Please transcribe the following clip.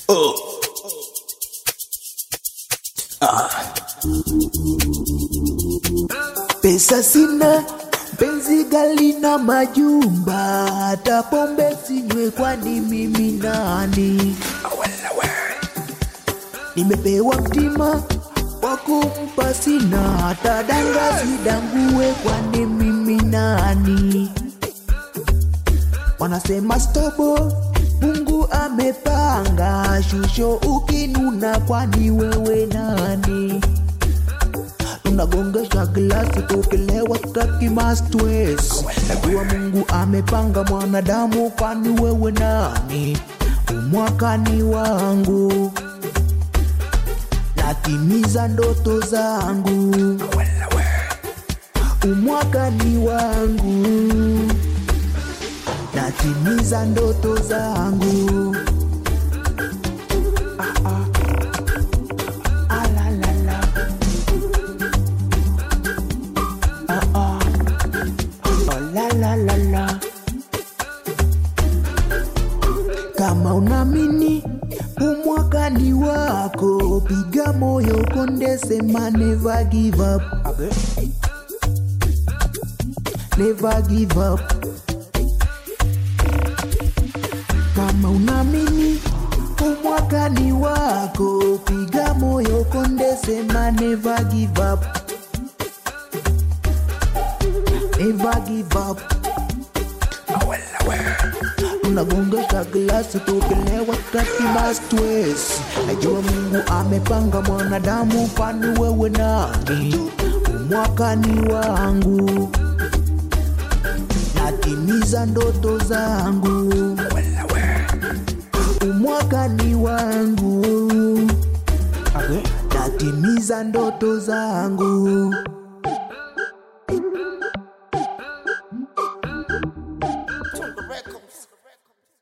Oh. Ah. Pesa sina, penzi gali na majumba, hata pombe sinywe, kwani mimi nani? Nimepewa mtima wa kumpa, sina hata danga sidangue, kwani mimi nani? Wanasema stobo, Mungu amepanga shusho, ukinuna kwani wewe nani? Tunagongesha glasi tukilewa, tutaki mastwes. Najua Mungu amepanga mwanadamu, kwani wewe nani? Umwakani wangu natimiza ndoto zangu, umwakani wangu natimiza ndoto zangu. Ah, ah. Ah, la, la, la. Ah, ah. Oh, la, la, la, la. Kama unamini umwakani wako, piga moyo konde, sema never give up. Never give up. Kama unamini umwakani wako, piga moyo konde, sema never give up. Never give up. Tunagongesha glasi tukilewa, tutaki mastwes. Najua Mungu amepanga mwanadamu, kwani wewe nani? Umwakani wangu natimiza ndoto zangu, umwakani wangu natimiza ndoto zangu.